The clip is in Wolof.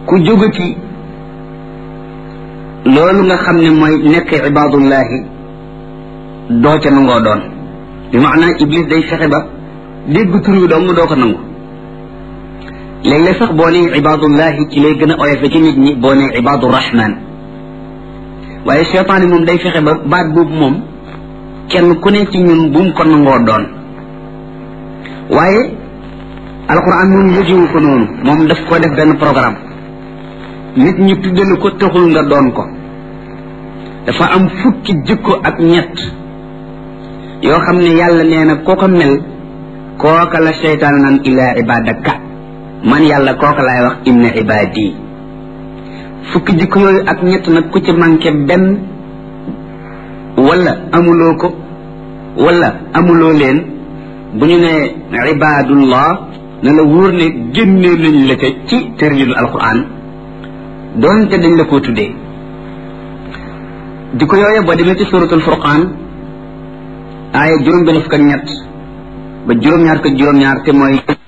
ku jógati loolu nga xam ne mooy nekk ibaadullahi doo ca nangoo doon bi maanaa iblis day fexe ba dégg tur wi dong doo ko nangu léeg-léeg sax boo nee ibaadullahi ci lay gën a oyofe ci nit ñi boo nee ibaadu rahman waaye cheytaani moom day fexe ba baat boobu moom kenn ku ne ci ñun bu mu ko nangoo doon waaye alquran moom yëgewu ko noonu moom daf ko def benn programme nit ñi tuddalu ko taxul nga doon ko dafa am fukki jikko ak ñett yoo xam ne yàlla nee na koo ko mel kooka la seytaan naan ilaa ibadaka man yàlla kooka laay wax inna ibadi fukki jikko yooyu ak ñett nag ku ci manqué benn wala amuloo ko wala amuloo leen bu ñu ne ibadullah ne la wóor ne génnee nañ la ca ci tërjinu alquran doonte dañ la koo tuddee jikko yooyu boo demee ci suratul furqaan aaya juróom benn fukk ak ñett ba juróom-ñaar ko juróom-ñaar te mooy